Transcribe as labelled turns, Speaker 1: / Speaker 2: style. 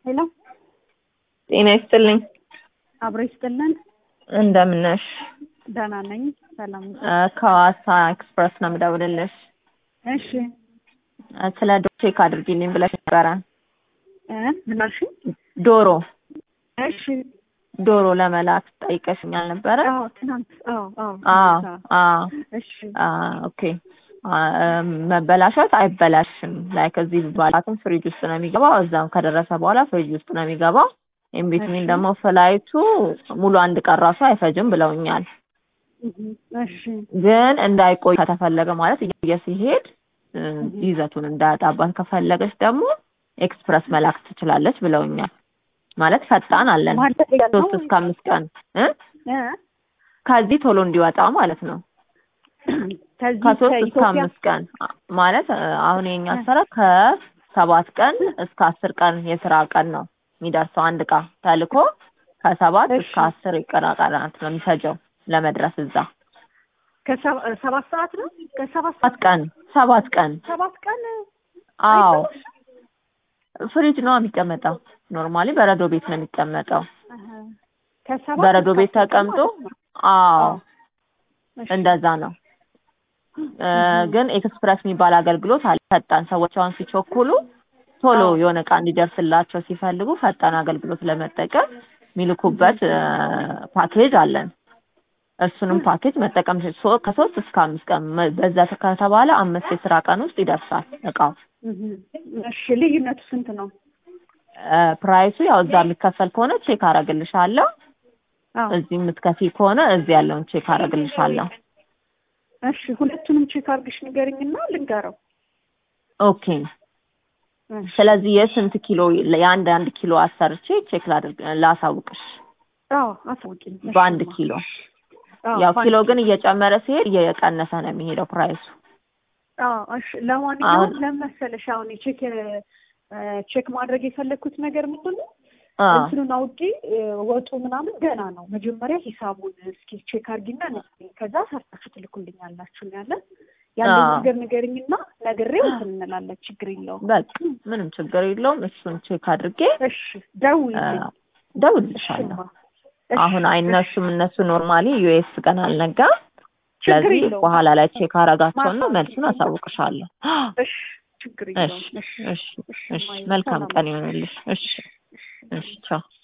Speaker 1: ሄሎ
Speaker 2: ጤና ይስጥልኝ።
Speaker 1: አብሮ ይስጥልን።
Speaker 2: እንደምን ነሽ?
Speaker 1: ደህና ነኝ። ሰላም።
Speaker 2: እ ከሐዋሳ ኤክስፕረስ ነው የምደውልልሽ።
Speaker 1: እሺ
Speaker 2: እ ስለ ዶሮ ቼክ አድርጊልኝ ብለሽ ነበረ።
Speaker 1: እ ምን አልሽኝ?
Speaker 2: ዶሮ
Speaker 1: እሺ
Speaker 2: ዶሮ ለመላክ ጠይቀሽኛል ነበረ?
Speaker 1: አዎ፣ ትናንት አዎ፣ አዎ፣
Speaker 2: አዎ
Speaker 1: ትናንት፣
Speaker 2: አዎ።
Speaker 1: እሺ
Speaker 2: አ ኦኬ አ መበላሸት አይበላሽም። ላይክ እዚህ ባላትም ፍሪጅ ውስጥ ነው የሚገባው። እዛም ከደረሰ በኋላ ፍሪጅ ውስጥ ነው የሚገባው። ኢንቢትዊን
Speaker 1: እሺ።
Speaker 2: ደግሞ ፍላይቱ ሙሉ አንድ ቀን ራሱ አይፈጅም ብለውኛል።
Speaker 1: እህ፣ እሺ
Speaker 2: ግን እንዳይቆይ ከተፈለገ ማለት እየ ሲሄድ እ ይዘቱን እንዳያጣባት ከፈለገች ደግሞ ኤክስፕረስ መላክ ትችላለች ብለውኛል። ማለት ፈጣን አለን
Speaker 1: ማለት ያለው
Speaker 2: ሶስት እስከ አምስት ቀን እ
Speaker 1: እ
Speaker 2: ከዚህ ቶሎ እንዲወጣ ማለት ነው።
Speaker 1: ከዚህ
Speaker 2: ከሶስት እስከ
Speaker 1: ከኢትዮጵያ
Speaker 2: አምስት ቀን አ- ማለት እ አሁን የኛ ስራ ከሰባት ቀን እስከ አስር ቀን የስራ ቀን ነው የሚደርሰው። አንድ እቃ ተልኮ ከሰባት
Speaker 1: እሺ።
Speaker 2: እስከ አስር የቀን ቀናት ነው የሚፈጀው ለመድረስ እዛ።
Speaker 1: ከሰባ- ሰባት ሰዓት ነው ከሰባት
Speaker 2: ሰባት ቀን ሰባት ቀን
Speaker 1: ሰባት ቀን
Speaker 2: አዎ
Speaker 1: አይበላሽም?
Speaker 2: ፍሪጅ ነው የሚቀመጠው። ኖርማሊ በረዶ ቤት ነው የሚቀመጠው።
Speaker 1: አሀ። ከሰባት
Speaker 2: በረዶ
Speaker 1: እስከ
Speaker 2: ቤት
Speaker 1: አስር ቀን
Speaker 2: ተቀምጦ
Speaker 1: ማለት ነው።
Speaker 2: አዎ
Speaker 1: እሺ።
Speaker 2: እንደዛ ነው። እ ግን ኤክስፕረስ የሚባል አገልግሎት አለ። ፈጣን ሰዎች አሁን ሲቸኩሉ ቶሎ
Speaker 1: አዎ።
Speaker 2: የሆነ እቃ እንዲደርስላቸው ሲፈልጉ ፈጣን አገልግሎት ለመጠቀም የሚልኩበት እ ፓኬጅ አለን። እሱንም ፓኬጅ መጠቀም ትችል- ሶ- ከሶስት እስከ አምስት ቀን መ- በዛ ከተባለ አምስት የስራ ቀን ውስጥ ይደርሳል እቃው።
Speaker 1: እህ፣ እሺ ልዩነቱ ስንት ነው?
Speaker 2: እ ፕራይሱ ያው እዛ የሚከፈል ከሆነ ቼክ አረግልሻለሁ።
Speaker 1: አዎ
Speaker 2: እዚህ የምትከፊ ከሆነ እዚህ ያለውን ቼክ አረግልሻለሁ።
Speaker 1: እሺ ሁለቱንም ቼክ አድርግሽ ንገርኝና ልንገረው።
Speaker 2: ኦኬ
Speaker 1: እሺ።
Speaker 2: ስለዚህ የስንት ኪሎ የአንድ አንድ ኪሎ አሰርቼ ቼክ ላድርግ ላሳውቅሽ።
Speaker 1: አዎ አሳውቂኝ። እሺ፣
Speaker 2: በአንድ
Speaker 1: እማ።
Speaker 2: ኪሎ
Speaker 1: አዎ
Speaker 2: ያው
Speaker 1: በአንድ
Speaker 2: ኪሎ ግን እየጨመረ ሲሄድ እየቀነሰ ነው የሚሄደው ፕራይሱ።
Speaker 1: አዎ እሺ። ለማንኛውም
Speaker 2: አሁን-
Speaker 1: ለምን መሰለሽ አሁን የቼክ እ ቼክ ማድረግ የፈለግኩት ነገር ምንድን ነው
Speaker 2: አ
Speaker 1: እንትኑን አውቄ እ ወጡ ምናምን ገና ነው። መጀመሪያ ሂሳቡን እስኪ ቼክ አድርጊና ንገሪኝ። ከዛ ሰርታችሁ ትልኩልኛላችሁ ነው ያለን። ያለኝ
Speaker 2: አዎ።
Speaker 1: ነገር ንገሪኝና ነግሬው እንትን እንላለን። ችግር የለውም።
Speaker 2: በቃ ምንም ችግር የለውም። እሱን ቼክ አድርጌ
Speaker 1: እሺ ደውዪልኝ።
Speaker 2: አ፣ እደውልልሻለሁ።
Speaker 1: እሺማ። እሺ፣
Speaker 2: አሁን አይነሱም እነሱ ኖርማሊ ዩኤስ ገና አልነጋም።
Speaker 1: ችግር
Speaker 2: ስለዚህ
Speaker 1: የለውም።
Speaker 2: በኋላ ላይ ቼክ አረጋቸውና
Speaker 1: ማታ
Speaker 2: መልሱን አሳውቅሻለሁ።
Speaker 1: እሺ ችግር
Speaker 2: እሺ
Speaker 1: የለውም። እሺ
Speaker 2: እሺ
Speaker 1: እሺ፣
Speaker 2: እሺ
Speaker 1: ማይ
Speaker 2: መልካም
Speaker 1: ሰላም
Speaker 2: ቀን ይሆንልሽ። እሺ እሺ ቻው